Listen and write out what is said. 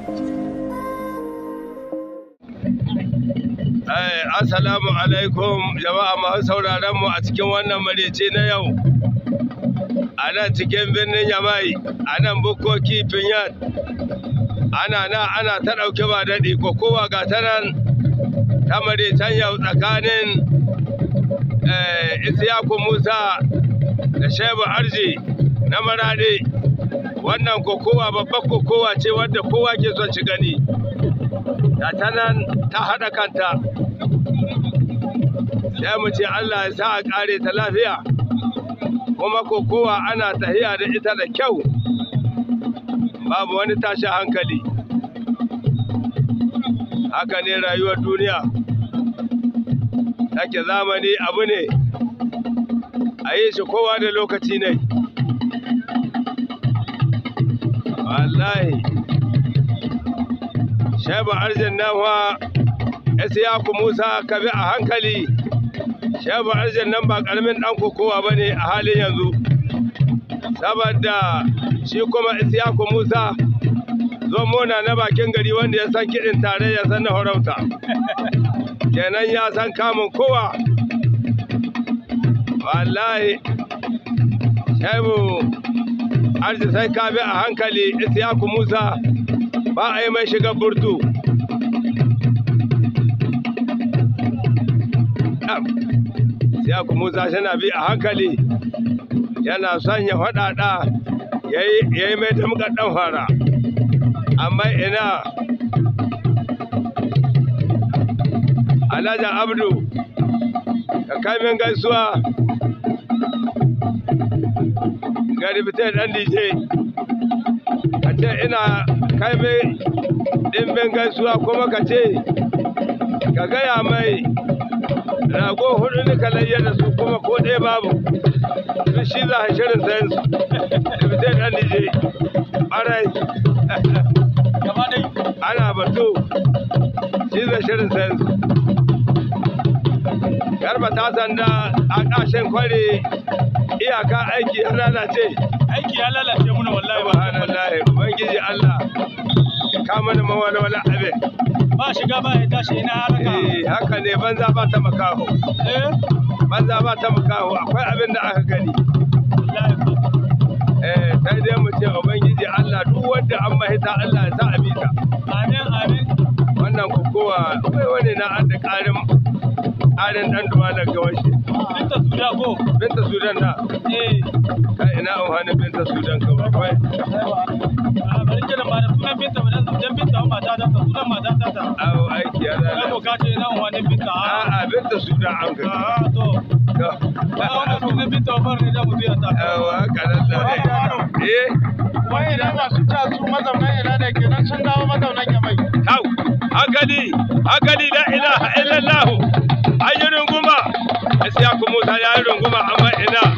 Assalamu alaikum jama'a masu sauraron mu a cikin wannan marici na yau. A nan cikin birnin Yamai, a nan bukoki Finyan. Ana na ana ta ɗauke ba daɗi ko kowa ga ta nan ta maricen yau tsakanin Isiyaku Musa da Shebu Arji na Maraɗi. Wannan kokowa babbar kokowa ce wadda kowa ke son ci gani. Da ta nan ta haɗa kanta. sai mu ce Allah ya sa a ƙare ta lafiya kuma kokowa ana tahiya da ita da kyau babu wani tashi hankali haka ne rayuwar duniya take zamani abu ne a yi shi kowa da lokaci ne wallahi shaiba arjin nan wa Isiyaku Musa ka bi a hankali Shehu Arjan nan ba karamin dan kokowa ba ne a halin yanzu. Saboda shi kuma Isiyaku Musa mona na bakin gari wanda ya san kiɗin tare ya san na horauta. Kenan ya san kamun kowa. Wallahi Shehu Arji sai ka bi a hankali Isiyaku Musa ba a yi mai shiga burtu. ya kuma Musa tana bi a hankali yana son ya faɗaɗa ya yi mai damgar ɗan fara amma ina alhaji abdu ka kai min gaisuwa ga rubutai ɗan dj ka ce ina kai mai ɗimbin gaisuwa kuma ka ce ka gaya mai rago hudu ne kalayya da su kuma ko ɗaya babu su shi za a shirin sayan su da fitai ɗan nije ɓarai ana batu shi za shirin sayan su garba ta sanda a ƙashin kware iyaka aiki ya lalace aiki ya lalace muna wallahi ba subhanallahi ubangiji Allah ka mana mawala wala abin ba shiga ba ya tashi ina haraka eh haka ne banza ba ta makaho eh banza ba ta makaho akwai abin da aka gani wallahi eh sai dai mu ce ubangiji Allah duk wanda an mahita Allah ya sa a bita amin amin wannan kokowa akwai wani na an da ƙarin ƙarin ɗan duwalar gawashi binta suda ko binta sudan na eh kai ina amfanin binta sudan ka akwai a bari kiran ba da sunan binta ba dan binta ba mata ta sunan mata ta ta awo aiki ya kai ko lalace ka ce ina wani binta a a'a binta sudan an ka a to ba wannan sunan binta ba ne da mu biya ta awo haka nan da eh Wai idan masu ca su mazaunan ina da kenan sun dawo mazaunan Yamai. Hau, hankali, hankali la ilaha illallah. An yi runguma, Isiyaku Musa ya yi runguma amma ina